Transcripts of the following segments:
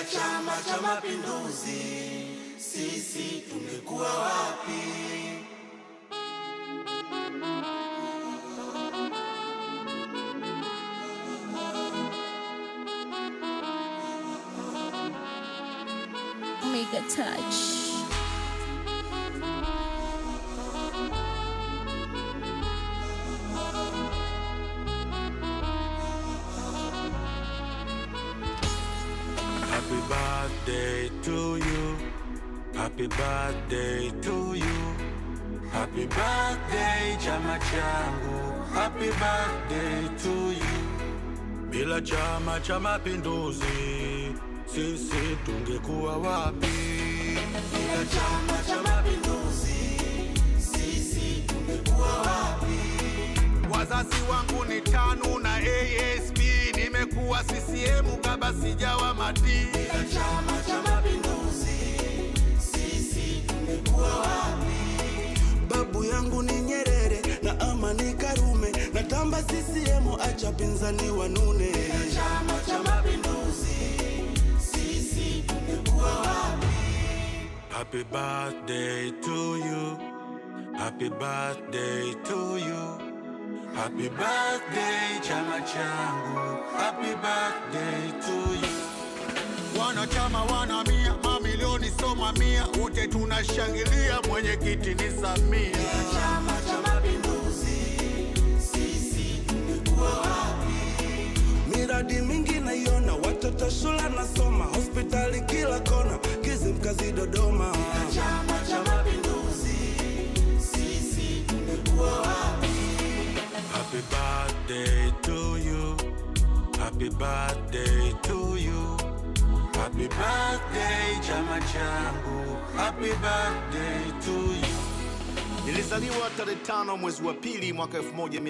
Chama cha Mapinduzi sisi tungekuwa wapi? Omega Touch. Happy birthday to you. Happy birthday to you. Happy birthday chama changu. Happy birthday to you. Bila chama cha mapinduzi sisi tungekuwa wapi? Bila Chama cha Mapinduzi sisi tungekuwa wapi? Wazazi wangu ni TANU na ASP, nimekuwa CCM kabla sijawa mati. Bila Chama cha Mapinduzi sisi tungekuwa wapi? Babu yangu ni Nyerere na Amani Karume, natamba CCM, acha pinzani wanune. Bila Chama cha Mapinduzi sisi tungekuwa wapi? Happy birthday to you. Happy birthday to you. Happy birthday chama changu. Happy birthday to you. Wanachama wana mia, mamilioni soma mia, wote tunashangilia, mwenyekiti ni Samia. Chama cha Mapinduzi sisi tungekuwa wapi? Miradi mingi naiona, watoto shule nasoma, hospitali kila kona, Kizimkazi Dodoma. Chama cha Mapinduzi sisi tungekuwa wapi? Happy birthday to you. Happy birthday to you. Happy birthday chama changu. Happy birthday to you. Nilizaliwa tarehe tano mwezi wa pili mwaka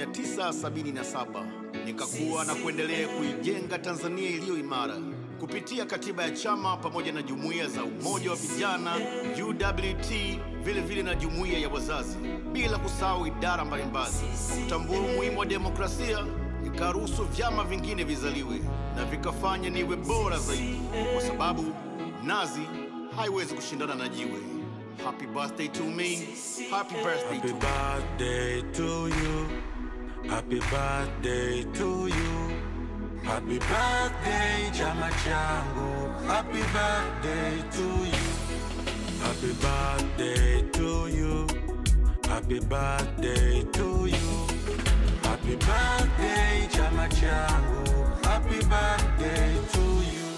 1977 nikakuwa na kuendelea kuijenga Tanzania iliyo imara kupitia katiba ya chama pamoja na jumuiya za umoja wa vijana UWT, vile vile na jumuiya ya wazazi, bila kusahau idara mbalimbali. Kwa kutambua umuhimu wa demokrasia, nikaruhusu vyama vingine vizaliwe na vikafanya niwe bora zaidi, kwa sababu nazi haiwezi kushindana na jiwe. Happy birthday to me. Happy birthday Happy to me. birthday to you. Happy birthday to you. Happy birthday chama changu. Happy birthday to you. Happy birthday to you. Happy birthday to you. Happy birthday chama changu. Happy birthday to you.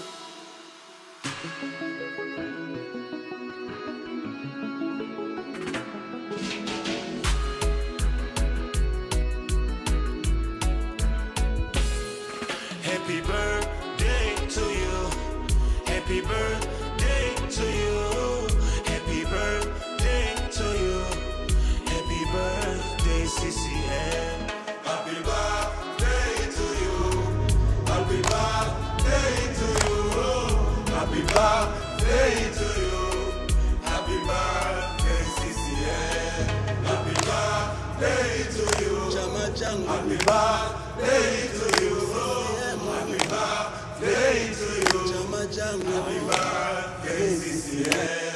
Happy birthday to you. Happy birthday to you. Happy birthday to you. Happy birthday, CCM. Happy birthday to you. Happy birthday to you. Happy birthday to you. Happy birthday, CCM. Happy birthday to you. Chama changu Happy birthday to you. Happy birthday to you. chama changu Happy birthday, CCM.